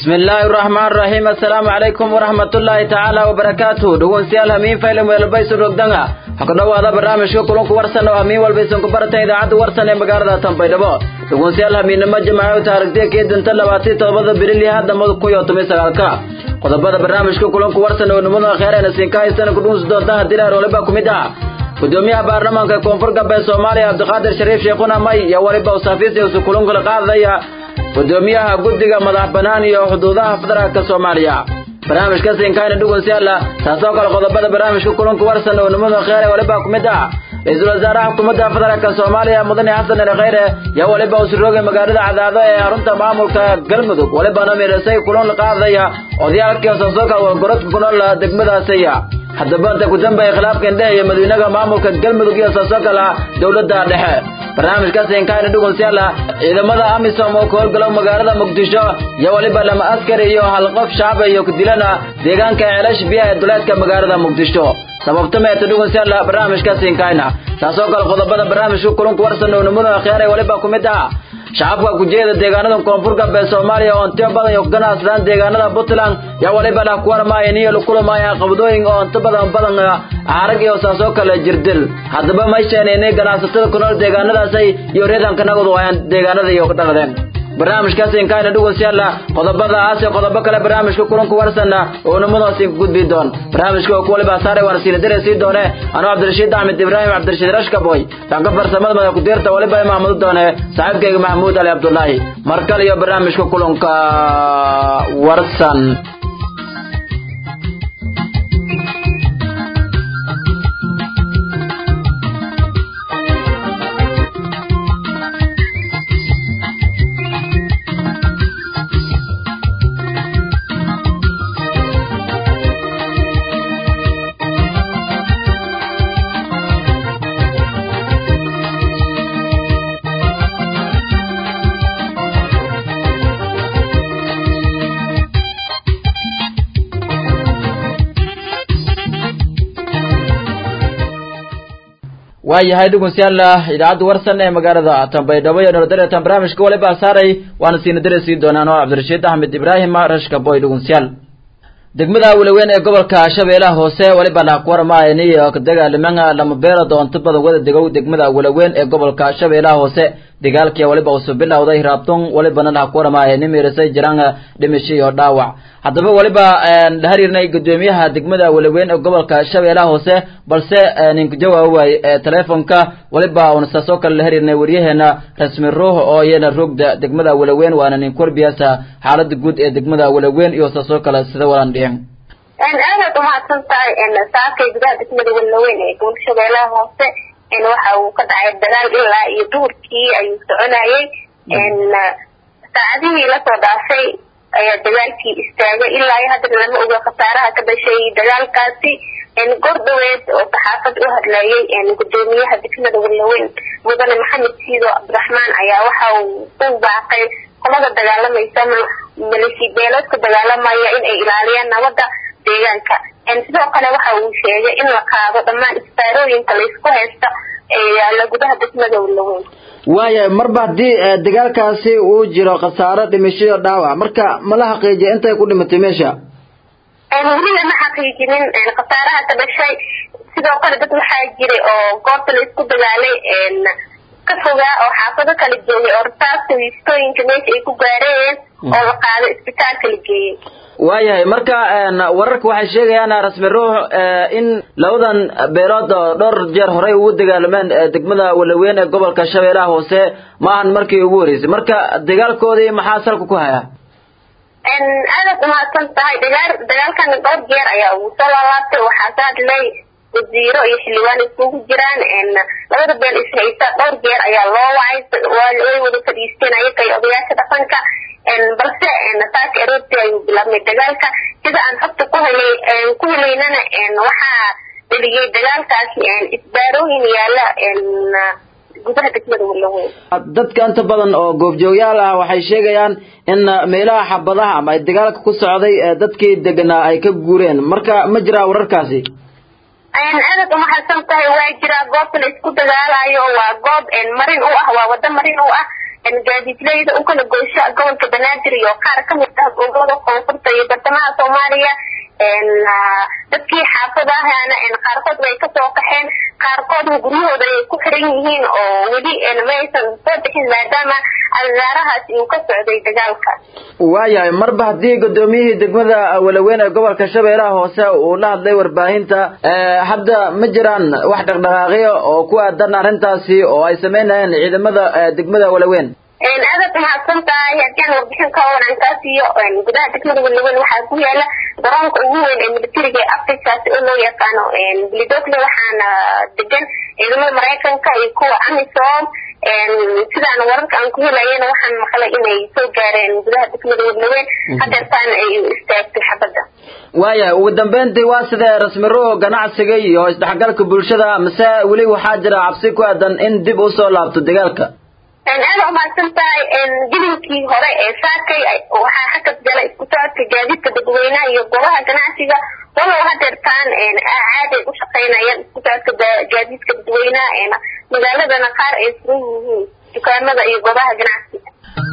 بسم الله الرحمن الرحيم السلام عليكم ورحمة الله تعالى وبركاته دون سيال همين فايلم ويلبيس الرقدنة حقنا هذا برنامج كلهم ورسنا وهمين والبيسون كبرتين إذا عد ورسنا مقارنة تنبيدبو دون سيال همين نما جماعة وتاركتي كيد انت لواتي توبض بريلي هذا مدكو يوتمي سغالكا qodobada barnaamijka kulanku warsan oo nimada kheyreena siinkahaysana kudhuunsi doonta haddii laar waliba ku mid ah gudoomiyaha baarlamaanka koonfur galbeed soomaaliya cabdiqaadir shariif sheekhuna may iyo waliba usaafiisiisu kulankula qaadaya gudoomiyaha guddiga madax bannaan iyo xuduudaha federaalka soomaaliya barnaamijka siinkayna dhugun si alla taasoo kale qodobada barnaamijka kulanku warsan oo nimada kheyre waliba ku mid ah ra-iisul wasaaraha xukuumadda federaalka soomaaliya mudane xasan ali kheyre yaa waliba usuroogay magaalada cadaado ee xarunta maamulka galmudug walibana mirisay kulan la qaadaya odayaalkii soosoka wargorodka ku nool degmadaasaya haddaba inta ku dambeeya khilaafka indhehe iyo madaxweynaha maamulka galmudug iyo soosokala dowladda dhexe barnaamijkaasi inkaayna dhugun si alla ciidamada amisom oo ka howlgalo magaalada muqdisho iyo waliba lama askari iyo hal qof shacaba iyo ku dilana deegaanka ceelash biyaha ee duleedka magaalada muqdisho sababta meeta dhugun si alla barnaamijkaasi inkayna taasoo kale qodobada barnaamijka kulanku warsan oo nimada khiyaaray waliba ku mid ah shacabka kujeeda deegaanada koonfur galbeed soomaaliya oo intiyo badan iyo ganacsadaan deegaanada puntland yaa waliba lah kuwarmaayeen iyo lukulamaya qabdooyin oo inta badan badan arag iyo saasoo kale jirdil haddaba may sheenaynay ganacsatada ku nool deegaanadaasay iyo reedanka nagadu ayaan deegaanada iyo dhaqdeen barnaamijkaasi inkaayna dhugun si alla qodobadaas iyo qodobo kale barnaamijka kulanku warsana oo nimadaasi gudbi doon barnaamijka oo ku waliba saaray waan siina dire sii doone anuu cabdirashiid axmed ibraahim cabdirashiid rashkaboy dhanka farsamada madax ku-deerta waliba mahmuud doone saaxiibkayga maxamuud ali cabdullaahi mar kale iyo barnaamijka kulanka warsan waayahay dhugunsiyaalla idaacadda warsan ee magaalada tambaydhabo iyo nolodareetan barnaamijka waliba saaray waana siina dare sii doonaan oo cabdirashiid axmed ibraahim rashka boy dhugunsiyaal degmada walaweyn ee gobolka shabeellaha hoose waliba lah ku warmaayaniyo dagaalamanga lama beelood oo inta badan wada degow degmada walaweyn ee gobolka shabeellaha hoose dagaalkii waliba usoo bilowday raabton walibana lah ku warmaaya nimirisay jiraan dhimasho iyo dhaawac haddaba waliba la xiriirnay gudoomiyaha degmada walaweyn ee gobolka shabeellaha hoose balse ninku jawaab waay teleefonka waliba una saasoo kale la xiriirnay waryaheena rasmi ruux oo iyana rogda degmada walaweyn waana nin korbiyaasa xaalada guud ee degmada walaweyn iyo saasoo kale sida walan dhihin aadaad umahadsan tahay saakay gudaha degmada walaweyn ee gobolka shabeellaha hoose waxa uu ka dhacay dagaal ilaa iyo duhurkii ayuu soconayay saacadihii lasoo dhaafay ayaa dagaalkii istaagay ilaa iyo haddana lama oga khasaaraha ka dhashay dagaalkaasi goor dhaweed oo saxaafad u hadlayay gudoomiyaha degmada walaweyn mudane maxamed siido cabdiraxmaan ayaa waxa uu u baaqay qolada dagaalamaysa maleshi beeloodka dagaalamaya in ay ilaaliyaan nabadda deegaanka sidoo kale waxa uu sheegay in la qaado dhammaan isbaarooyinka laysku haysta ee yaalla gudaha degmada walaweyn waaya marba haddii dagaalkaasi uu jiro khasaaro dhimashoyo dhaawac marka mala xaqiijiya intay ku dhimatay meesha weliba ma xaqiijinin khasaaraha ka dhashay sidoo kale dad waxaa jiray oo goobta la isku dagaalay ka fogaa oo xaafado kala joogay oo rasaasta wiistooyinka meesha ay ku gaareen oo la qaado isbitaalka la geeyey waayahay marka wararka waxay sheegayaan rasmi ruux in labadan beelood oo dhowr jeer horey ugu dagaalameen degmada walaweyn ee gobolka shabeellaha hoose maahan markii ugu horeysay marka dagaalkoodii maxaa salka ku haya aadaad umahadsan tahay dagaal dagaalkan dhowr jeer ayaa ugu soo laalaabtay waxaa ka hadlay wasiiro iyo xildhibaan iskugu jiraan labada beel ishaysa dhowr jeer ayaa loo wacay way wada fadhiisteen ayaga iyo odayaasha dhaqanka balse saaka aroortii ayuu bilaabmay dagaalka sida aan xogta ku helay ku helaynana waxaa dheliyay dagaalkaasi isbaarooyin yaala gudaha degmada walaweyn dadka inta badan oo goobjoogyaal ah waxay sheegayaan in meelaha xabadaha ama ay dagaalka ku socday dadkii deganaa ay ka guureen marka ma jiraa wararkaasi aadad umahadsan tahay waa jiraa goobta la isku dagaalayo waa goob marin u ah waa wado marin u ah gaadiidleyda u kala goysho gobolka banaadir iyo qaar kamid ah gobolada koonfurta iyo bartamaha soomaaliya dadkii xaafadahana qaarkood way kasoo qaxeen qaarkoodna guryahooda ay ku xiran yihiin oo weli ma aysan soo bixin maadaama agaarahaasi uu ka socday dagaalka waayahay marba haddii gudoomiyihii degmada walaweyn ee gobolka shabeellaha hoose uu la hadlay warbaahinta hadda ma jiraan wax dhaqdhaqaaqyo oo ku aadan arrintaasi oo ay sameynayaan ciidamada degmada walaweyn aadaad mahadsan tahay haddii aan warbixin ka waran kaa siiyo gudaha degmada walaweyn waxaa ku yaala garoonka ugu weyn ee militariga ee afrikaasi oo loo yaqaano blidogle waxaana degan ciidamada maraykanka iyo kuwa amisom sidaan wararka aan ku helayana waxaan maqlay inay soo gaareen gudaha degmada walaweyn hadeertaana ay istaagtay xabadda waayahay ugu dambeyntii waa sidee rasmiro ganacsiga iyo isdhexgalka bulshada mise weli waxaa jira cabsi ku aadan in dib usoo laabto dagaalka aada umahadsan tahay gilinkii hore ee saakay waxaa xakad gala isku socodka gaadiidka dadweynaha iyo goobaha ganacsiga walow hadeertaan caaday u shaqeynayaan isku socodka gaadiidka dadweynaha magaaladana qaar ay furan yihiin dukaamada iyo goobaha ganacsiga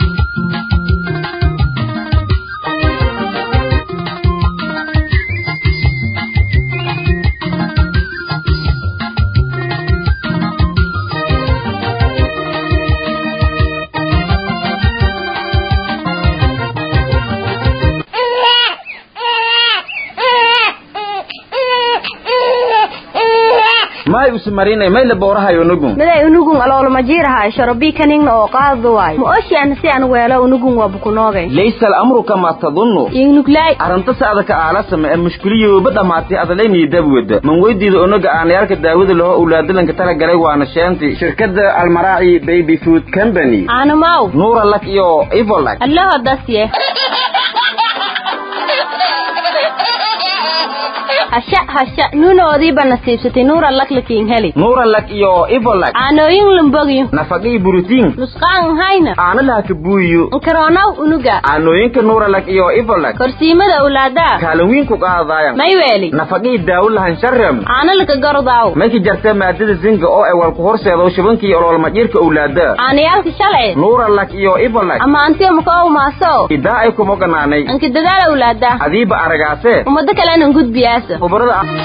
may usmarinay may la boorahayo unugun miday unugun aloolmajiirahay shorobii kaningna oo qaadu waay ma oshiana si aan weelo unugun waa bukunoogay laysa al'amru kamaa tadunnu ingnuglay arrinta sacda ka aalasama ee mushkiliyooba dhammaatay adalaynii dabwada man weydiida unaga aanayaalka daawada laho ulaadalanka tala galay waana sheenti shirkadda almaraaci baby food company aanamaw nuura lak iyo ivolak allaho dasye hasha hasha nuunoodiiba nasiibsatay nuura laklakiin heli nuura lak iyo ivolak aanooyin lumbogyo nafaqii borotiin nusqaan hayna aana laha ka buuyo nkaroonaw unuga aanooyinka nuura lak iyo ivolak korsiimada awlaadaa kaalin wiin ku qaadaayan may weeli nafaqii daawo lahan sharam aana laka gordaaw mayka jarta maadada zinga oo ay walku horseedo shibankii ololmadhiirka owlaada aanayaalka shalci nuura lak iyo ivolak ama antiyo maka maaso idaa ay kuma ganaanay anka dadaal awlaada adiiba aragaase ummado kalena gudbiyaasa khubarada ah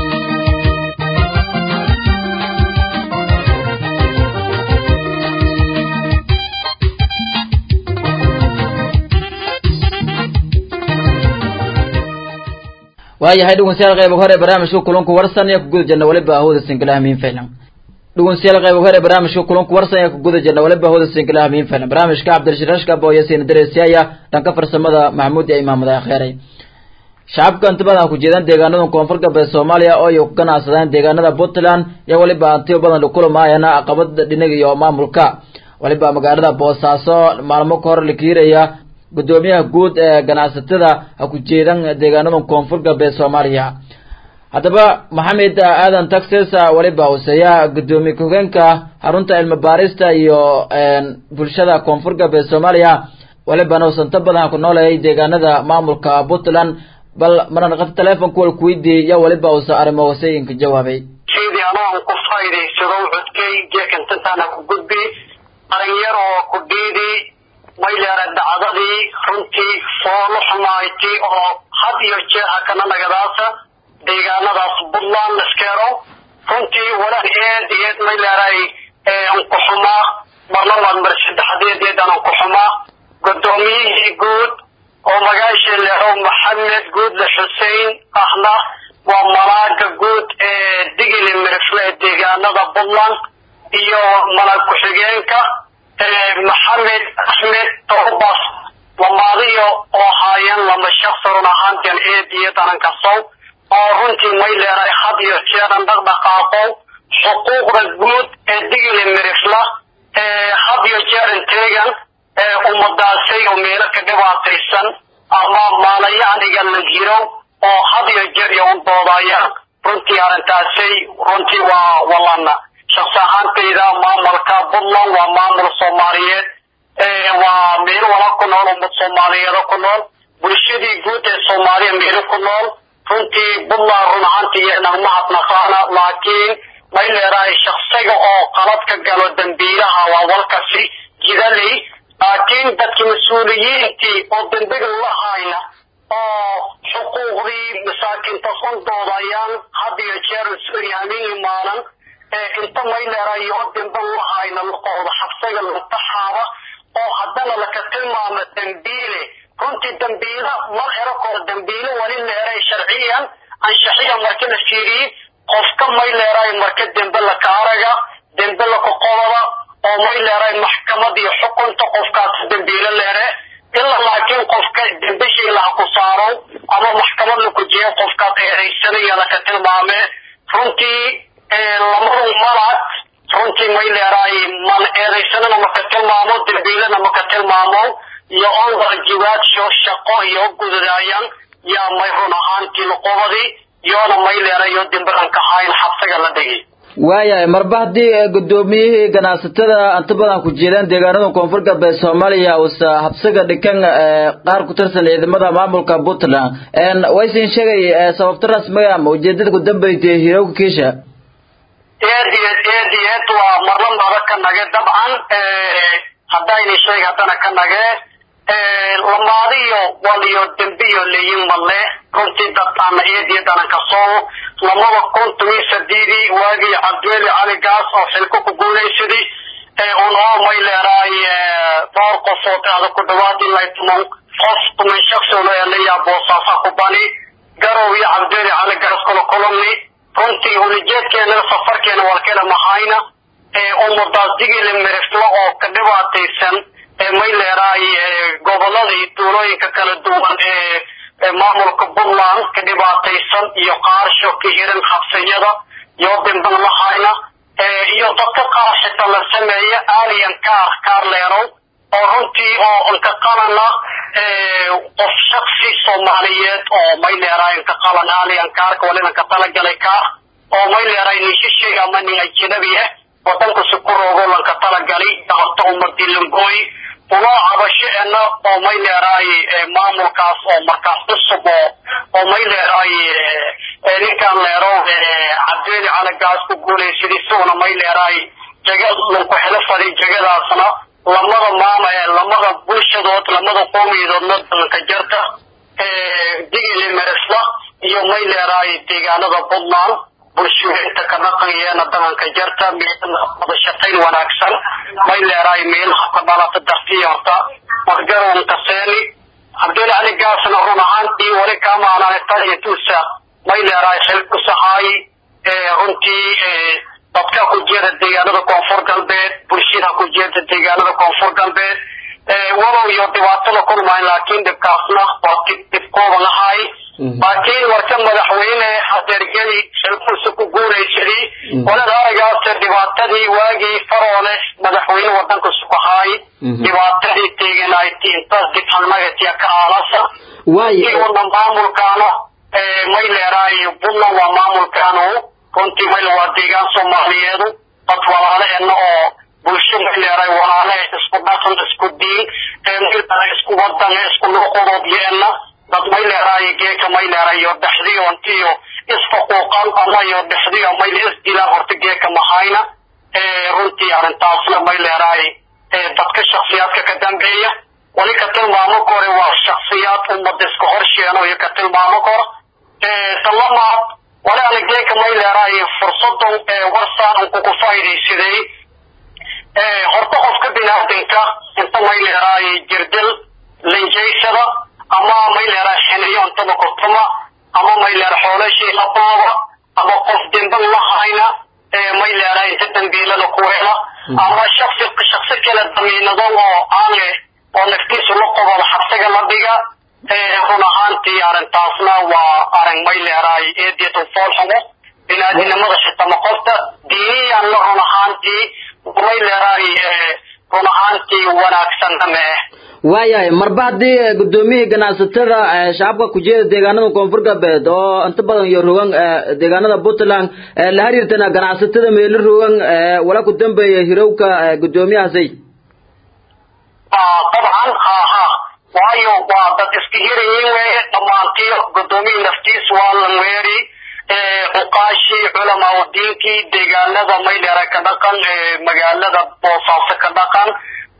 waayahay dhegeystayaal qayb hore barnaamijka kulanku warsan ee ku guda jirna waliba ahooda sinkilaha miin faylan dhegeystayaal qayb hore barnaamijka kulanku warsan ee ku guda jirna waliba ahooda sinkilaha miin faylan barnaamijka cabdirashiid rashka booya siina dareesiyaya dhanka farsamada maxamuud iyo imaamada akheeray shacabka intibadan ku jeedaan deegaanada koonfur galbeed soomaaliya oo ay ku ganacsadaan deegaanada puntland iyo waliba antiyo badan lakulamayana caqabada dhinaga iyo maamulka waliba magaalada boosaaso maalmo ka hor la kiiraya gudoomiyaha guud ee ganacsatada ha ku jeedan deegaanada koonfur galbeed soomaaliya haddaba maxamed aadan taxes waliba huseeya gudoomiye ku-hogeenka xarunta cilmi baarista iyo bulshada koonfur galbeed soomaaliya walibana usanto badan ku nooleeyay deegaanada maamulka puntland bal marna qata telefonka wal kuweydiiyey iyo waliba uusa arrimo hooseyinka jawaabay sidii anoon ku faa'iidaysado codkay jeekantantaana ku gudbi dhalinyar oo ku dhiidi mayleera dacdadii runtii foolo xumayti oo had iyo jeer hakana nagadaasa deegaanadaas puntland laskeero runtii walaan eed eed mayleeray ankuxumaa marna maad mar saddexdeedeed aan ankuxumaa gudoomiyihii guud oo magaasha leero maxamed guudle xuseen ahna waa malaaga guud ee digili mirifle ee deegaanada puntland iyo malaag ku-xigeenka maxamed axmed tobas lamaadiyo oo haayeen lama shaqsarun ahaanteen eed iyo darankasow oo runtii may leeray had iyo jeeran dhaqdhaqaaqow xuquuqda guud ee digili mirifla had iyo jeeran teegan ummadaasay oo meelo ka dhibaataysan ama maalayacniga la jiro oo had iyo jeer iyo u doodayaan runtii arrintaasay runtii waa walana shaqsi ahaantayda maamulka puntland waa maamul soomaaliyeed waa meelo wala ku nool ummad soomaaliyeeda ku nool bulshadii guud ee soomaaliya meelo ku nool runtii puntland run ahaantii nagmahadnaqaana laakiin may leedahay shaksiga oo qalad ka galo dambiilaha waa walkasi jidaley laakiin dadkii mas-uuliyiintii oo dembiga lahayna oo xuquuqdii masaakiinta sondoodayaan had iyo jeer habeen imaanan inta mayleerayo dembe lahayna laqooda xabsiga lantaxaaba oo haddana laka tilmaamo dembiile runtii dembiila mar ero kor dembiile wali leeray sharciyan anshaxiya marka la fiiriyey qofka may leeray marka dembe laka araga dembe laka qodaba oo may leeray maxkamad iyo xukunta qofkaas dembiile leere ilaa laakiin qofka dembeshii laha ku saaro ama maxkamad laku jiyo qofkaas eedaysanaya laka tilmaame runtii lamadu malad runtii may leeray man eedaysanana maka tilmaamo dembiilana maka tilmaamo iyo on waajibaadso shaqo iyo gudadaayaan yaa may run ahaantii luqubadii iyoona may leerayo dembilan ka hayn xabsiga la dhigi waayahay marba haddii gudoomiyihii ganacsatada inta badan ku jeedaan deegaanada koonfur galbeed soomaaliya uusa habsiga dhikan qaar ku tirsan ciidamada maamulka puntland waysin sheegay sababta rasmiga ama ujeedada ku dambeysay hirowga kiisha eed iyo eed iyo eed waa marla mada ka nage dabcan haddayna sheeg haddana ka nage lamaadiyo waliyo dembiyo leeyin male runtii dadana eed iyo danan kasoo lamada kun toban sadiidii waagii cabdiweli cali gaas oo xilko ku guulaysaday un oo may leeraay dhowr qofood ada ku dhawaad ilaa tuman qof tuman shaksi leelayaa boosaasaa ku bani garow iyo cabdiweli cali gaas kula kulumni runtii ulijeedkeena safarkeena walkena mahayna ummadaas digila miriflo oo ka dhibaataysan may leeraay gobolada iyo duulooyinka kala duwan ee maamulka puntland ka dhibaataysan iyo qaarsho ka hiran xabsiyada iyo dimban lahayna iyo dadka qaar xitaa la sameeya alian kaar kaar leerow oo runtii oo inka qalana qof shaksi soomaaliyeed oo may leeraay inka qalan alian kaarka walina ka talagalay kaar oo may leeraay nishishay ama nin ajnabi ah wadanka si ku roogo lanka talagalay horta umadii langooy unoo cabasho ena oo may leeraay maamulkaas oo markaas cusub oo oo may leeraay ninkaan leero cabdiweli calagaas ku guulaysaday isaguna may leeraay jaga lanku xilo faday jagadaasna lamada maama lamada bulshadood lamada qoomiyadoodna dalanka jarta digili meresla iyo may leeraay deegaanada puntland bulshooyinta ka dhaqanyeena dalanka jarta wada shaqayn wanaagsan may leeraay meelaha ka dhalata dartiyota margarown kaseeni cabdulli cali gaasna run ahaantii wali kaamaanane taliyatuusa may leeraay xil ku sahaay runtii dadka ku jeeda deegaanada koonfur galbeed bulshada ku jeeda deegaanada koonfur galbeed walow iyo dhibaatada kulmayn laakiin dhibkaasna waa dib dib kooban ahay laakiin warka madaxweyne hadeergeli xilkuusa ku guulaysaday walada aragaas dhibaatadii waagii faroole madaxweyne wadanka sukahaay dhibaatadii teeganayti intaas dib halmagatiya ka aalasa iuna maamulkaano may leeraay puntland waa maamulkaanu runtii mayl waa deegaan soomaaliyeedu dad walaaleena oo bulsho may leeraay walaale isku dhaqan isku diin isku wadan isku luqadood yeena dad may leeraay geeka may leerayo dhexdiyo intiyo isfaquuqan ama iyo dhexdiyo mayl isdilaan horta geeka mahayna runtii arrintaasna may leeraay dadka shaksiyaadka ka dambeeya wali ka tilmaamo kore waa shaksiyaad ummada iska horsheeno iyo ka tilmaamo kor talamaad wali ana geeka may leeraay fursadan warsaan unku ku faa'iidaysaday horta qofka binaadinka inta may leeraay jirdil linjaysada ama may leeraay xiniyo intaba kortama ama may leera xoolashii labooba ama qof demban lahayna may leeraay inta dambiilada ku hela ama shaksi shaksi kale damiinado oo aanle oo naftiisu la qobada xabsiga la dhiga run ahaantii arrintaasna waa arrin may leeraay eedeedu foolxumo binaadinimada xitaa maqofta diiniyan la run ahaantii may leeraay run ahaantii wanaagsan ama ah waayahay marba haddii gudoomiyihii ganacsatada shacabka ku jeeda deegaanada koonfur galbeed oo inta badan iyo rogan deegaanada puntland la xiriirtana ganacsatada meelo rogan wala ku dambeeya hirowka gudoomiyahaasay dabcan ha ha waayo waa dad iska hirayin weeye dhammaantiyo gudoomiyii naftiis waa lan weeri cuqaashii culamaa diinkii deegaanada maydheera ka dhaqan magaalada boosaaso ka dhaqan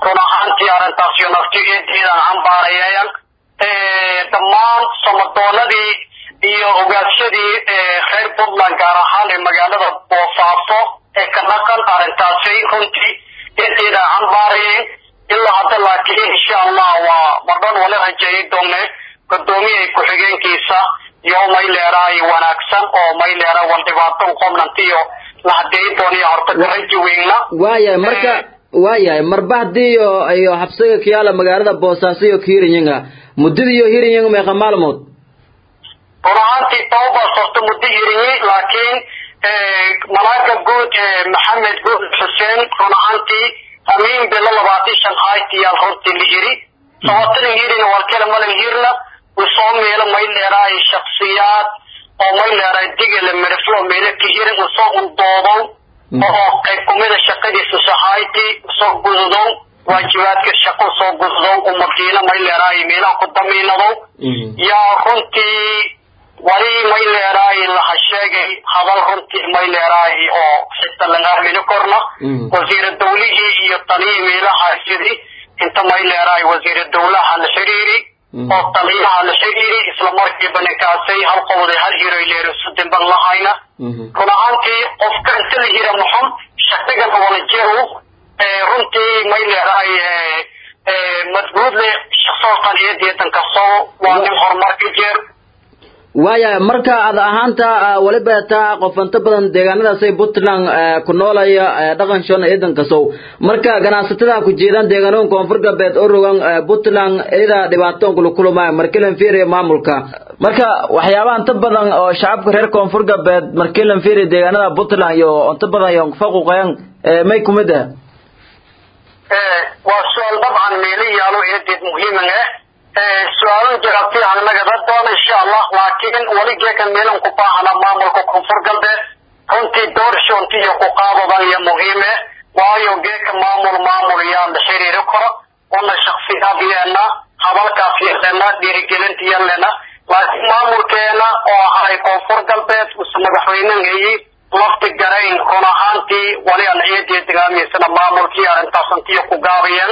run ahaantii arrintaas iyo naftigeedeedan cambaarayayan dhammaan samadoonadii iyo ogaasyadii reer puntland gaar ahaan ee magaalada boosaaso ee ka dhaqan arrintaasi runtii eedeedan cambaarayeen ilaa hadda laakiin insha allah waa mardhan wala rajeeyay doone gudoomiyaha ku-xigeenkiisa iyo mayleeraay wanaagsan oo mayleera wal dhibaato qobnantiyo la hadeey dooniya horta karaji weynna waayahay marka waayahay marba haddii iyo iyo xabsiga kiyaala magaalada boosaaso iyo kiirinyinga muddada iyo hirinyinga meeqa maalmood run ahaantii tababaas horta muddo hirinyi laakiin malaaga guud maxamed guud xuseen run ahaantii amiin bilo labaatan shan haytiyaal runtii la hiri sabatalan hirina walkela malan hirna usoo meelo mayleeraay shaksiyaad oo mayleeraay digala merflo meelo ka hirin usoo undoodow oo qayb kumida shaqadiisa sahayti usoo gududow waajibaadka shaqo usoo gududow umadiina mayleeraay meelaha ku damiinadow yaa runtii wali mayleeraay laha sheegay hadal runtii mayleeraay oo xita laga aamini korna wasiira dawlihii iyo taliyii meelaha sidii inta mayleeraay wasiira dawlaha la xiriiri oo taliyaha la xiriiri isla markiiba ninkaasay hal qowday hal hiroy leerisu dimban lahayna run ahaantii qofka inta la hira muxun shaqigana wala jeew runtii mayleeraay madguudle shaqsooqan iyo deetan kastoo waa nin horumar ka jeer waayahay marka ad ahaanta waliba taa qofanta badan deegaanadaasay puntland ku noolaya dhaqan shona ciidan kasow marka ganacsatada ku jeedaan deegaanoon koonfur galbeed oo rogan puntland iyada dhibaatoon kula kulmaya markilan fiiriya maamulka marka waxyaabaha inta badan oo shacabka reer koonfur galbeed markilan fiiriya deegaanada puntland iyo inta badan iyo faquqayan may kumid ah waa su-aal dabcan meelo yaalo eedeed muhiiman ah su-aalan jawaabtii aan nagada doona insha allah laakiin weli geekan meelan ku baahana maamulka koonfur galbeed runtii doorshonti iyo ku qaadadan iyo muhiime waayo geeka maamul maamul yaa la xiriiri karo una shaksiyaad yeena hadalkaas yeelena dhiirigelinta yeelena laakiin maamulkeena oo ahay koonfur galbeed use madaxweynehayey lafti garayn run ahaantii wali aan ciidii degaamiysana maamulkii arrintaas intiyo ku gaabayeen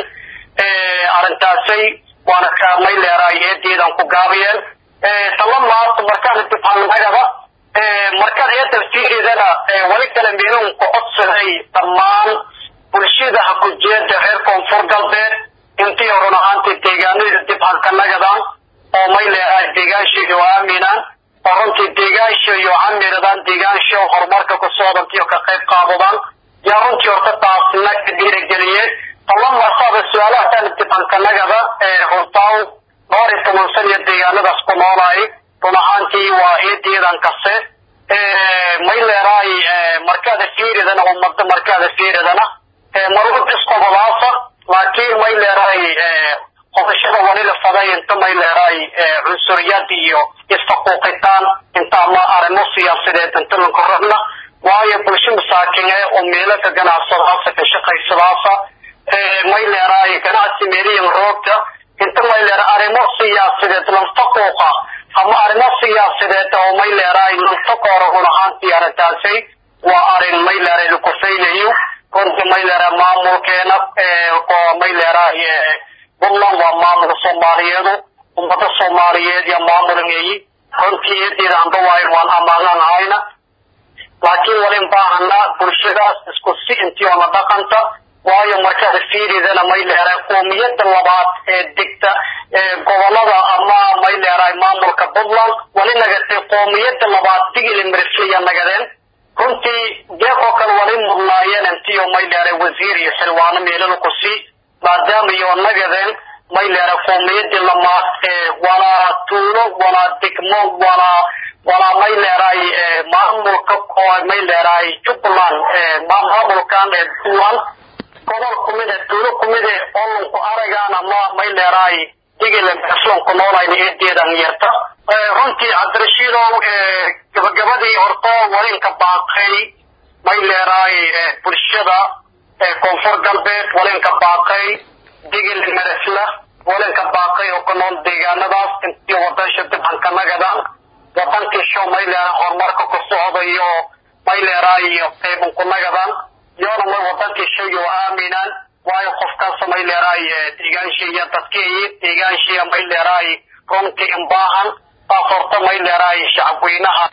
arrintaasay waana kaamay leeraay eedeedan ku gaabiyeen talamaas markaan difaalnagada markaan ee tafsiireedana wali kale meelun ku codsaday dhammaan bulshada ha ku jeeda reer koonfur galbeed intii run ahaantii deegaanada dibhankanagadan oo may leeraay deegaanshiga oo aaminaan oo runtii deegaansha iyo camiradaan deegaansha horumarka ku socdantiyo ka qayb qaadadaan yaa runtii horta taasna ka dhiirigeliyeen talamasaaba su-aalaha taan dibhankanagada runtaan dhowr iyo toban san iyo deegaanadaas ku noolaay run ahaantii waa eedeedan kase may leeraay markaada fiiridana ummada markaada fiiridana marwad isqobadaasa laakiin may leeraay qodashada wali la faday inta may leeraay cunsuriyad iyo isfaquuqitaan inta ama arrimo siyaasadeed inta lanku rabna waayo bulsho masaakin eh oo meelo ka ganacsadaasa ka shaqaysadaasa may leeraay ganacsi meeliyan roogta inta may leera arrimo siyaasadeed lanfaquuqa ama arrimo siyaasadeed oo may leeraay lanfaqoora run ahaantii arrintaasay waa arrin may leeraay laku faylayo runtii may leeraay maamulkeena oo may leeraay puntland waa maamulka soomaaliyeedu ummada soomaaliyeed iyo maamulangeeyi runtii eedeeda amba waayn waan amaanan hayna laakiin walin baahana bulshadaas isku si intii oo la dhaqanta waayo markaad fiiridana may leeraay qoomiyada labaad ee degta gobolada ama may leeraay maamulka puntland wali nagatay qoomiyada labaad digili mirifliya nagadeen runtii deeqoo kale wali mudnaayeen intiyo may leeray wasiir iyo xilwaano meelada ku sii maadaama iyo nagadeen may leeray qoomiyadii lamaad ee walaa tuulo walaa degmo walaa walaa may leeray maamulka oo may leeray jubbaland maamulkan ee puntland gobol kumide tuulo kumide olonku aragaan ama may leeray digile berslonku noolayna eedeedan yarta runtii cabdirashiidow gabagabadii horto walinka baaqay may leeray bulshada koonfur galbeed walinka baaqay digil meresla walinka baaqay oo ku nool deegaanadaas intii wadansha dibhankanagada wadankii show may leeray horumarka ku socdayo may leeray qeybunkunagadan yoona may wadankii shay oo aaminaan waayo qofkaas may leeraay deegaanshiiya dadkeeyi deegaanshiiya may leeraay runtii inbaahan taas horta may leeraay shacabweynaha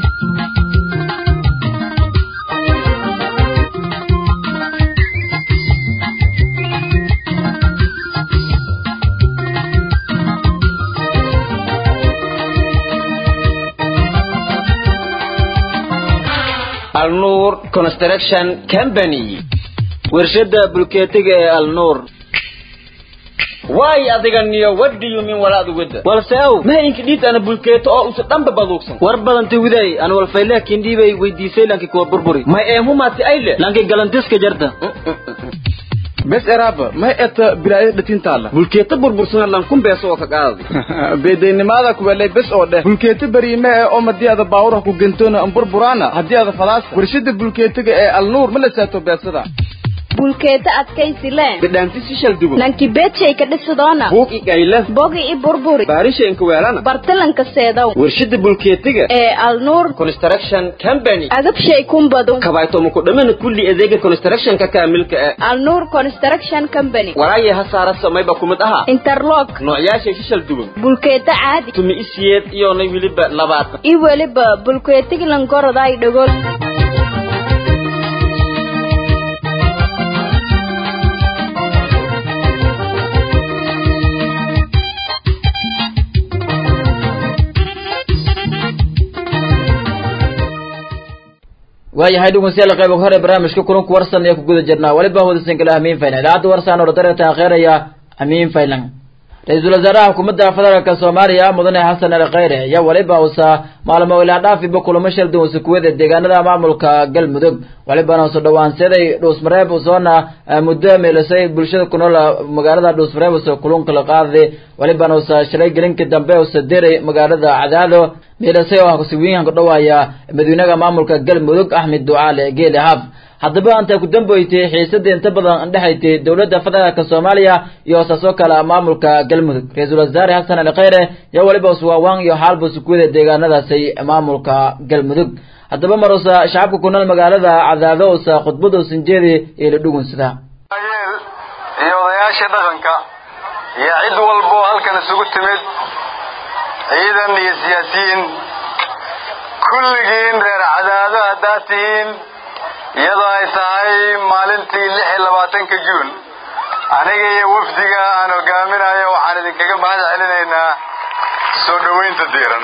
alnuur construction company warshada bulkeetiga ee alnuur waay adiga niyo what do you mean walaad wada walse ow mahayinka dhiid ana bulkeeto oo usa dhanba baduugsan war badanta widay an walfayle kindhiibay weydiisay lanki kuwa burburi may eemumaati ayle lanki galantiska jarta bes eraaba may eta bilaaya dhatintaala bulkeeto burbursana lankun beeso oo ka qaadi beedaynimaada kuwelay bes oo dheh bulkeeto beriime ee oo madii ada baawuraha ku gentoona an burburaana haddii ada falaasa warshada bulkeetiga ee alnuur ma la saato beesada bulkeeta adkaysi lee bidhaanti si shal dubo lanki beedshay ka dhisidoona buug i gayle bogi i burburi baarisha inka weelana bartalanka seedow warshada bulkeetiga ee alnuur construction company agabshay kumbadu kabaytomo ku dhamana kulli adeega constructionka kaamilka ee alnuur construction company walaaya ha saara samayba kumid aha interlock noocyaashay si shal duban bulkeeta caadi tumi isiyeed iyonay weliba labaatan i weliba bulkeetiglan goroday dhogol waayahay dhegeystayaal qayb hore barnaamijka kulanku warsan ee ku guda jirnaa weliba hodisan kale amiin faylan idaacadda warsan oo dareeta akheeraya amiin faylan ra-iisul wasaaraha xukuumadda federaalka soomaaliya mudane xasan ali khayre ayaa weliba uusa maalmo ilaa dhaafiba kulamo shal duwan sukuwada deegaanada maamulka galmudug welibana usa dhawaanseeday dhuusmareeb usoona muddo meelisay bulshada ku nool magaalada dhuusmareeb usa kulunka la qaaday welibana usa shalay gelinka dambe usa diray magaalada cadaado meelisay oo ah kusiwiinka dhawaaya madaxweynaha maamulka galmudug axmed ducaale geele haf haddaba anta ku damboytay xiisada inta badan dhexaytay dowladda federaalka soomaaliya iyo saasoo kale maamulka galmudug ra-iisul wasaare xasan ali khayre iyo weliba uswaawaan iyo xaalba sukuwada deegaanadaasi maamulka galmudug haddaba marusa shacabka ku nool magaalada cadaado usa khudbada usan jeedi ee la dhugunsada iyo odayaasha dhaqanka iyo cid walbo halkan isugu timid ciidan iyo siyaasiyiin kulligiin reer cadaado haddaad tihiin iyadoo ay tahay maalintii lix iyo labaatanka juun aniga iyo wafdiga aan hogaaminayo waxaan idinkaga mahad celinaynaa soo dhoweynta diiran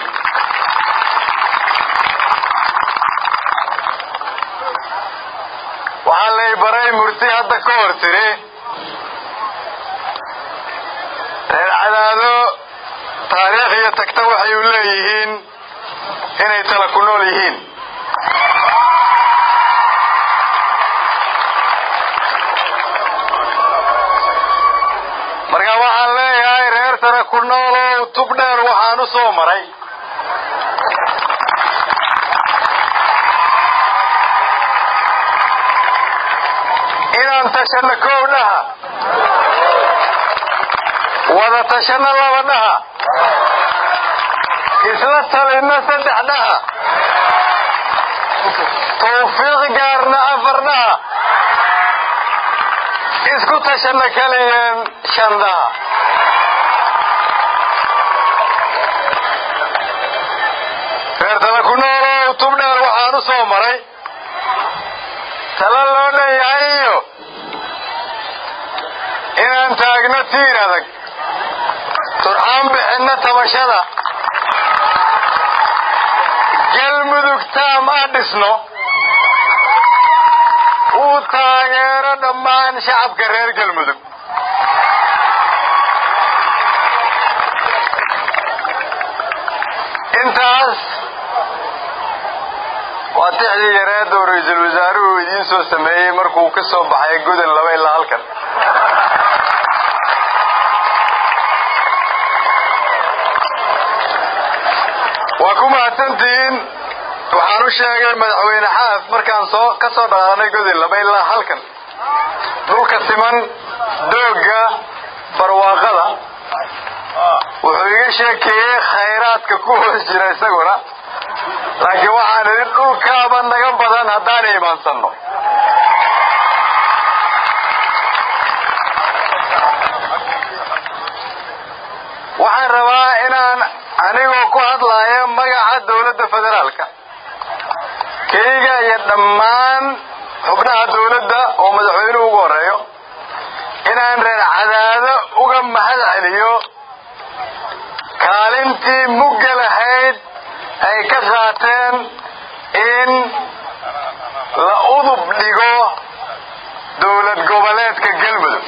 waxaa lay baray murti hadda ka hor tiri reer cadaado taariikh iyo tagta waxay u leeyihiin inay tala ku nool yihiin marka waxaan leeyahay reer tala ku noolow tub dheer waxaan u soo maray inaan tashano kow dhaha wada tashano laba dhaha isla talino saddex dhaha tawfiiq gaarna afar dhaha isku tashano kaligeen shan dhaha reer tala ku noolow tub dheer waxaan u soo maray tala loo dhanyahay iyo inaan taagno tiir adag turxaan bixinno tabashada galmudug taam ah dhisno uu taageero dhammaan shacabka reer galmudug intaas waa tixdii yareed oo ra-iisul wasaaruhu idiin soo sameeyey markuu ka soo baxay godan laba ilaa halkan waa ku mahadsantihiin waxaan u sheegay madaxweyne xaaf markaan soo ka soo dhaqaanay godin laba ilaa halkan dhulka siman doogga barwaaqada wuxuu iga sheekeeyey khayraadka ku hoos jira isaguna laakiin waxaan idin dhulkaaba naga badan haddaan imaansanno iyo dhammaan xubnaha dawladda oo madaxweynuhu ugu horeeyo inaan reer cadaado uga mahad celiyo kaalintii mugga lahayd ay ka qaateen in la udub dhigo dowlad goboleedka galmudug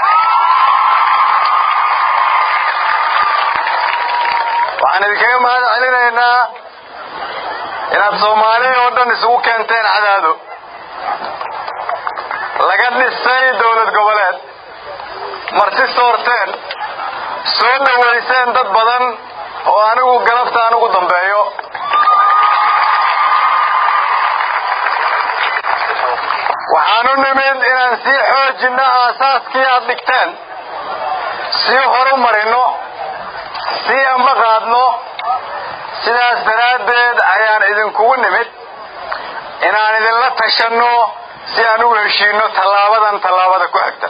waxaan idinkaga mahad celinaynaa inaad soomaaliya oo dhan isugu keenteen cadaado laga dhisay dowlad goboleed marti soorteen soo dhowayseen dad badan oo anigu galabta aan ugu dambeeyo waxaan u nimid inaan sii xoojinno aasaaskii aad dhigteen sii horu marinno sii amba qaadno sidaas daraaddeed ayaan idinkugu nimid inaan idinla tashanno si aan ugu heshiinno tallaabadan tallaabada ku xigta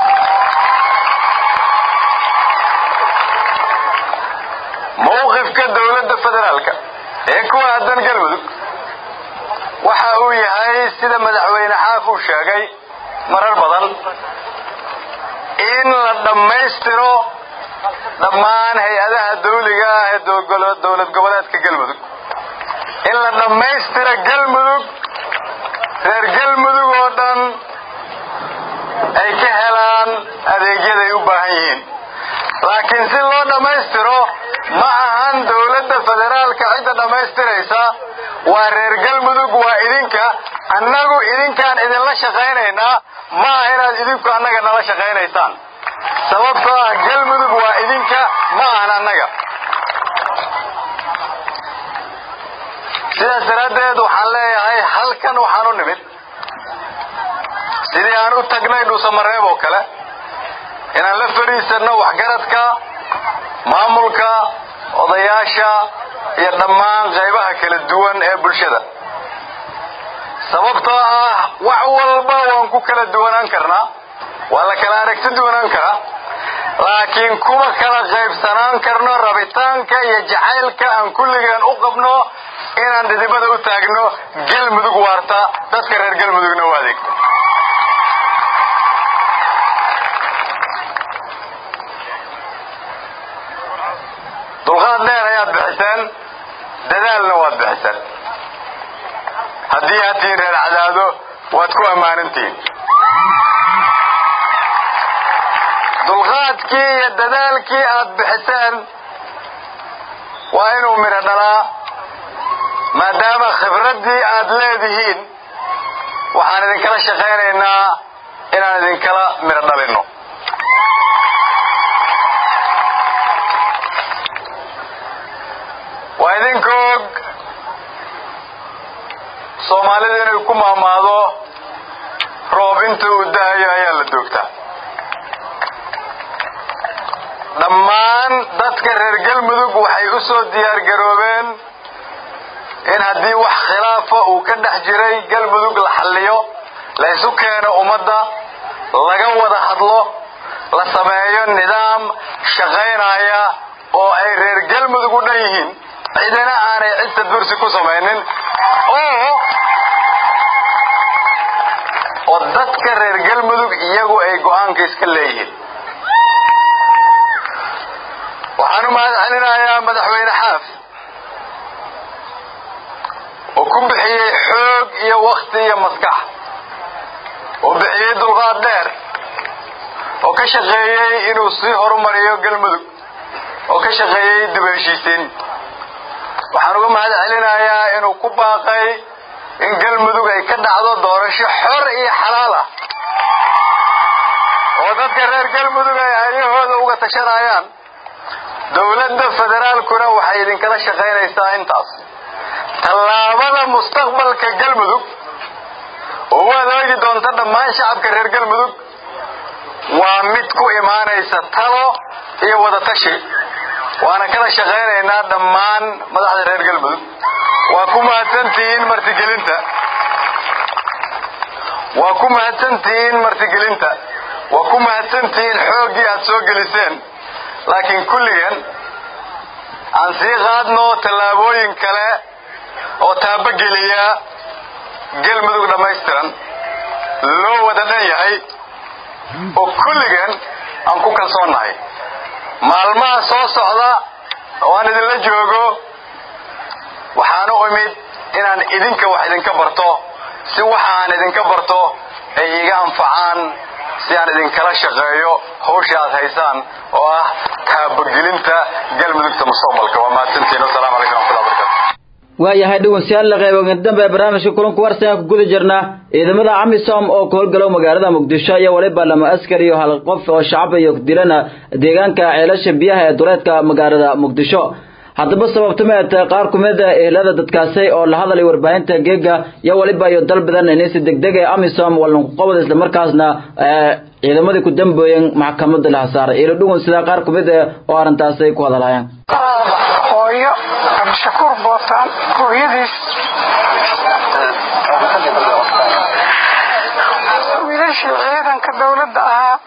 mawqifka dowladda federaalka ee ku aadan galmudug waxa uu yahay sida madaxweyne xaaf uu sheegay marar badan in la dhammaystiro dhammaan hay-adaha dawliga ah ee dowlad goboleedka galmudug in la dhammaystiro galmudug reer galmudug oo dhan ay ka helaan adeegyaday u baahan yihiin laakiin si loo dhammaystiro ma ahan dowladda federaalka cidda dhammaystiraysa waa reer galmudug waa idinka annagu idinkaan idinla shaqaynaynaa ma aha inaad idinku annaga nala shaqaynaysaan sababtoo ah galmudug waa idinka ma ahan annaga sidaas daraaddeed waxaan leeyahay halkan waxaan u nimid sidii aan u tagnay dhuusamareeb oo kale inaan la fadhiisanno waxgaradka maamulka odayaasha iyo dhammaan qaybaha kala duwan ee bulshada sababtoo ah wax walba waan ku kala duwanaan karnaa waa la kala aragti duwanaan karaa laakiin kuma kala qaybsanaan karno rabitaanka iyo jacaylka aan kulligeen u qabno inaan dhidibada u taagno galmudug waarta dadka reer galmudugna u adeegto dulqaad dheer ayaad bixiseen dadaalna waad bixiseen haddii aad tihiin reer cadaado waad ku ammaanintihiin dulqaadkii iyo dadaalkii aad bixiseen waa inuu midho dhalaa maadaama khibraddii aad leedihiin waxaan idinkala shaqaynaynaa inaan idinkala midho dhalinno waa idinka og soomaalidu inay ku maamaado roob inta uu dahayo ayaa la doogtaa dhammaan dadka reer galmudug waxay u soo diyaargaroobeen in haddii wax khilaafa uu ka dhex jiray galmudug la xalliyo la isu keeno ummadda laga wada hadlo la sameeyo nidaam shaqaynaya oo ay reer galmudug u dhan yihiin cidina aanay cid tadbursi ku samaynin oo oo dadka reer galmudug iyagu ay go'aanka iska leeyihiin waxaan u mahad celinayaa madaxweyne xaaf oo ku bixiyey xoog iyo wakti iyo maskax oo bixiyey dulqaad dheer oo ka shaqeeyey inuu sii horumariyo galmudug oo ka shaqeeyey dib heshiisiin waxaan uga mahad celinayaa inuu ku baaqay in galmudug ay ka dhacdo doorasho xor iyo xalaal ah oo dadka reer galmudug ay aryahooda uga tashanayaan dowladda federaalkuna waxay idinkala shaqaynaysaa intaas tallaabada mustaqbalka galmudug oo u adeegi doonta dhammaan shacabka reer galmudug waa mid ku imaanaysa talo iyo wadatashi waana kala shaqaynaynaa dhammaan madaxda reer galmudug waa ku mahadsantihiin martigelinta waa ku mahadsantihiin martigelinta waa ku mahadsantihiin xooggii aad soo geliseen laakiin kulligeen aan sii qaadno tallaabooyin kale oo taabogeliya galmudug dhammaystiran loo wada dhan yahay oo kulligeen aan ku kalsoonnahay maalmaha soo socda oo aan idinla joogo waxaan u imid inaan idinka wax idinka barto si waxa aan idinka barto ay iga anfacaan si aan idinkala shaqeeyo hawsha aad haysaan oo ah taabagelinta galmudugta mustaqbalka waa mahadsantiin wasalaamu calaykum waraxmatullahi wabarakatu waayahay dhegeystayaal la qaybo dambe ee barnaamijka kulanka warsan ku guda jirna ciidamada amisom oo ka howlgalow magaalada muqdisho iyo waliba lama askar iyo hal qof oo shacab iyo dilana deegaanka ceelasha biyaha ee duleedka magaalada muqdisho haddaba sababta ma tahay qaar ku mid ah ehelada dadkaasi oo la hadlay warbaahinta geega iyo waliba iyo dal badan inay si degdeg ah amisom walan ku qabad isla markaasna ciidamadii ku dambeeyeen maxkamadda la saaray ilo dhugun sida qaar ku mid ah oo arrintaasi ku hadlayaan hooyo cabdishakuur bootaan hooyadiis wiilashii ciidanka dowladda ahaa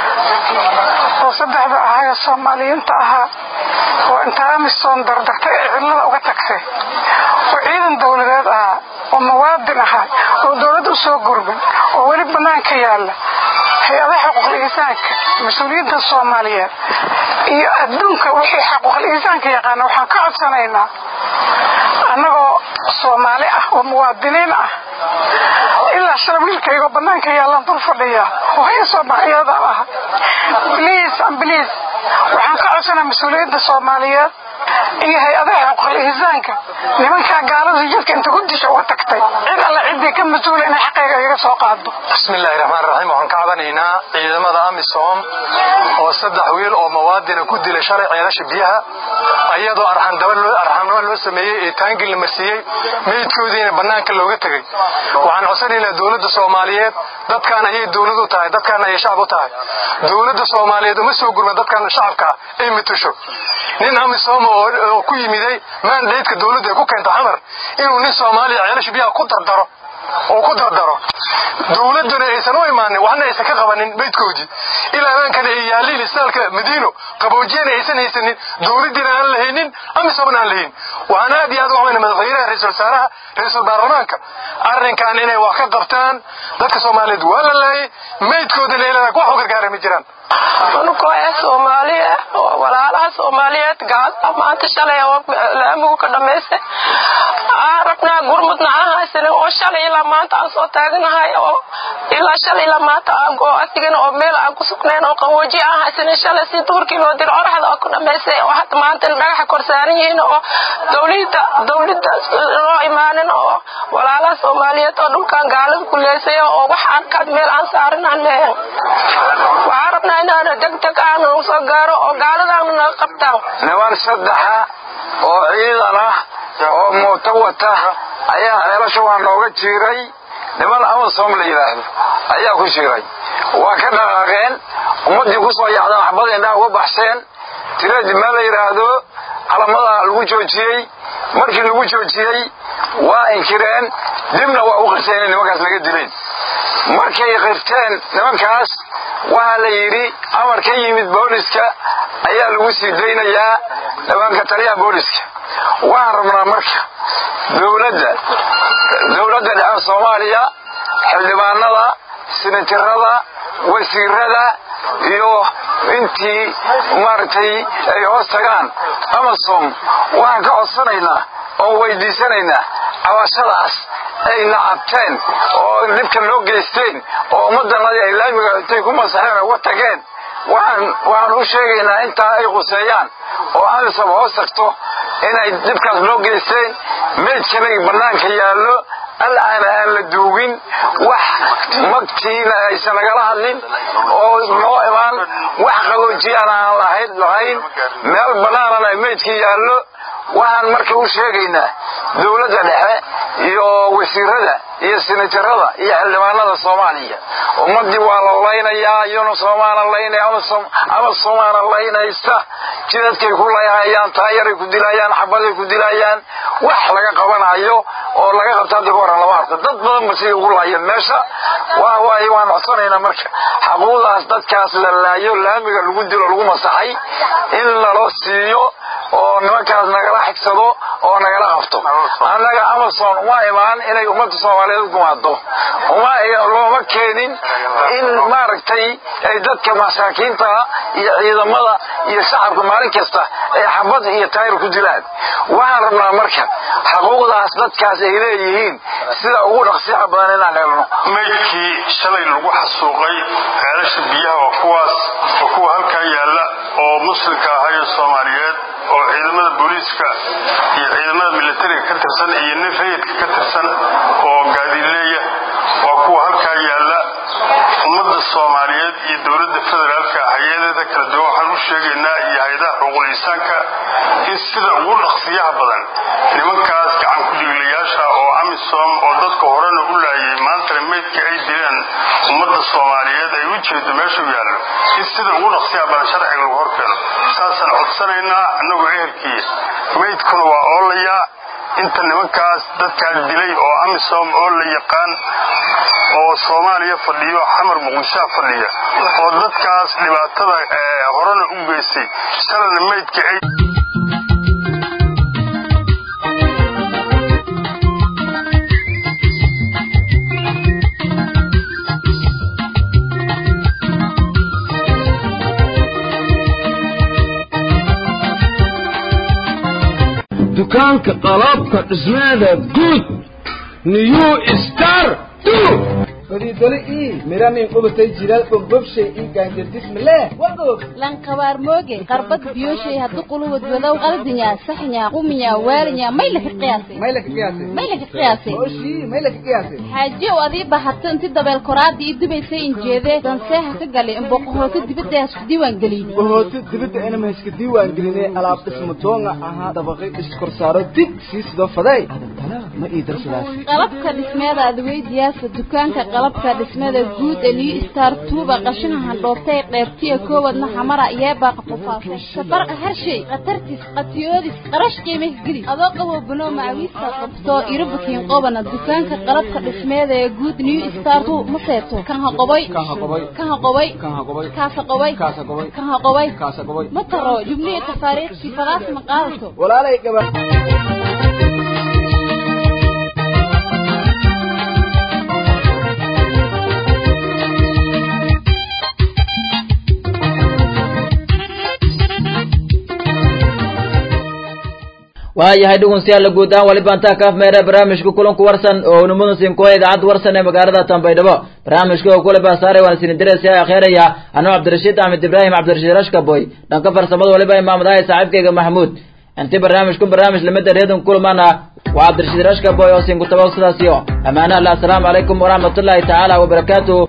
oo saddexda ahaa ee soomaaliyiinta ahaa oo inta amisom dardartay ee cidlada uga tagtay oo ciidan dowladeed ahaa oo muwaadin ahaa oo dowladda usoo gurban oo weli banaanka yaalla hay-adaha xuquuqul insaanka mas-uuliyiinta soomaaliyeed iyo adduunka wixii xuquuqul insaanka yaqaana waxaan ka codsanaynaa annagoo soomaali ah oo muwaadiniin ah ilaa shala wiilkaygoo banaanka yaallaan dul fadhiya hooyo soomaaliyadaan ah bliis ambliis waxaan ka codsanaa mas-uuliyiinta soomaaliyeed iyo hay-adaha xuquuqul insaanka nimankaa gaalada jidka inta ku disha uga tagtay cid alle ciddii ka mas-uula inay xaqayga iga soo qaado bismillahi raxmaan raxiim waxaan ka cabanaynaa ciidamada amisom oo saddex wiil oo muwaadina ku dilay shalay ceelasha biyaha ayadoo arxamnimo loo sameeyey ee taangil la marsiiyey meydkoodiina bannaanka looga tegey waxaan codsanaynaa dowladda soomaaliyeed dadkaan ayay dowlad u tahay dadkaan ayay shacab u tahay dowladda soomaaliyeed uma soo gurma dadkaan shacabka ay matusho nin amisom oo ku yimiday maandaydka dowladda ay ku keento xamar inuu nin soomaaliya ceelasha biyaha ku dardaro oo ku dardaro dowladduna aysan u imaanin waxna aysan ka qabanin meydkoodii ilaa amaankana ay yaaliin isbitaalka madiino qaboojiyana aysan haysanin dowladdiina aan lahaynin amisobna aan lahayn waxaan aad iyo aad uga xumayna madaxweynaha ra-iisul wasaaraha ra-iisul baarlamaanka arrinkan inay wax ka qabtaan dadka soomaaliyeed waa la laayay meydkoodina ilaa wax u gargaara ma jiraan anugoo ee soomaali ah oo walaalaha soomaaliyeed gaala maanta shalay oo laamigu ka dhamaystay aan rabnaa gurmudna aan haysanin oo shalay ilaa maanta aan soo taaganahay oo ilaa shalay ilaa maanta aan go asigana oo meel aan ku sugnayn oo qabooji aan haysanin shalay si duurkii loo diro oraxda oo ku dhamaystay oo hadda maanta dhagaxa kor saaran yihiin oo dowlada dowladda loo imaanin oo walaalaha soomaaliyeed oo dhulkan gaalada ku leysay oo wax aan kad meel aan saarin aan leeyahay waxaan rabnaa inaana degdeg aanu soo gaaro oo gaaladaanu naga qabtaan niman saddexa oo ciidan ah oo muuto wata ayaa ceelasha waa nooga jiiray niman amasom la yidhaahdo ayaa ku jiiray waa ka dhaqaaqeen ummaddii ku soo yacdaan waxbada indhaha uga baxseen tiradii meel la yidhaahdo calamada lagu joojiyey markii lagu joojiyey waa inkireen dibna waa u qirteen inay nimankaas laga dileen markay qirteen nimankaas waxaa la yidhi amar ka yimid booliska ayaa lagu sii daynayaa dhawaanka taliyaha booliska waxaan rabnaa marka dowladda dowladda dhexe soomaaliya xildhibaanada sinatirada wasiirada iyo intii maaragtay ay hoos tagaan amasom waxaan ka codsanaynaa oo weydiisanaynaa cabashadaas ay nacabteen oo dhibka loo geysteen oo ummaddanadii ay laamiga intay ku masaxeen uga tageen waxaan waxaan u sheegaynaa intaa ay quseeyaan oo amisom hoos tagto inay dhibkaas loo geysteen meydkanay bannaanka yaallo al'aana aan la duugin wax magtiina aysan nagala hadlin oo noo imaan wax qaboojiyaan aan lahayn lahayn meel bannaanana ay meydkii yaallo waxaan marka u sheegaynaa dowladda dhexe iyo wasiirada iyo sinatarada iyo xildhibaanada soomaaliya ummaddii waa la laynayaa iyona soomaana laynaya ama soomaana laynaysta jidadkay ku layhayaan taayaray ku dilayaan xabaday ku dilayaan wax laga qabanayo oo laga qabta hadda ka horan lama arko dad badan ba siday ugu laayeen meesha waa waaye waan codsanaynaa marka xaquuqdaas dadkaas la laayo laamiga lagu dilo lagu masaxay in naloo siiyo oo nimankaas nagala xigsado oo nagala qabto annaga amazon uma imaan inay ummadda soomaaliyeed gumaado uma looma keenin in maaragtay ay dadka masaakiinta iyo ciidamada iyo shacabka maalin kasta ay xabad iyo taayir ku dilaan waxaan rabnaa marka xuquuqdaas dadkaas ay leeyihiin sida ugu dhaqsiyaha badan inaan helno maydkii shalay lagu xasuuqay ceelasha biyaha waa kuwaas waa kuwa halkaa yaalla oo muslimka ahayo soomaaliyeed oo ciidamada booliiska iyo ciidamada militariga ka tirsan iyo nin rayidka ka tirsan oo gaadiileeya waa kuwa halkaa yaalla ummadda soomaaliyeed iyo dowladda federaalka hay-adeeda kala duwan waxaan u sheegaynaa iyo hay-adaha xuquuqul insaanka in sida ugu dhaqsiyaha badan nimankaas gacan ku-dhiiglayaasha oo amisom oo dadka horena u laayay maantana meydka ay dileen ummadda soomaaliyeed ay u jeedo meeshuu yaallo in sida ugu dhaqsiyaha badan sharciga lagu horkeeno saasaan codsanaynaa annagoo ehelkii meydkuna waa oolayaa inta nimankaas dadkaa dilay oo amisom oo la yaqaan oo soomaaliya fadhiyo xamar muqdishoa fadhiya oo dadkaas dhibaatada horena u geystay shalana meydka ay dukaanka qalabka dhismeeda guud new star fariidole ii miranin qubatay jilaal bogbobshay ii gaanjardismale wagoog lankabaar mooge qarbad biyoshay haddu quluwad wadow qaldinya saxnya quminya waalinya may laka qiyaasay may laka qiyaasay may laka qiyaasay oshii may laka qiyaasay xaajiyow adii bahato inti dabeel koraadii ii dubaysay injeedee danseeha ka galay in boqohoota dibadda hasku diiwaan geliyey boqohoota dibadda inama haska diiwaan gelinay alaab dhismo doonga ahaa dabaqay iskorsaaro dig sii sidoo faday ma ii darsadaas qalabka dhismeeda adweydiyaasa dukaanka qalabka dhismada guud ee new star tuuba qashinaha handhoobtay qeybtiya koowadna xamara yeebaaqa qufaasay safarqa harshay khatartis qatiyoodis qarash qiimih geli adoo qabo banoo macawiista qabto irobakiin qobana dukaanka qalabka dhismeeda ee guud new star tu ma seeto kan haqoboy kan haqoboy kaasa qoboy kan haqoboy ma taro jubnihi tafaariiqkii fadaas ma qaadato walaalay gaba waayahay dhegeystayaal guud ahaan waliba intaa kaaf meere barnaamijka kulanku warsan oo unimadu siinkuwa idaacadda warsan ee magaalada tanbaydhabo barnaamijka oo kule baasaaray waan isini diraysa akheeraya anuu cabdirashiid axmed ibraahim cabdirashiid rashkaboy dhanka farsamada waliba imaamadahay saaxiibkayga maxamuud inti barnaamijku barnaamij lamida reedon kulmana waa cabdirashiid rashkaboy oo siin ku tabaw sidaas iyo ammaanaha allah asalaamu calaykum waraxmatullaahi tacaala wabarakaatuh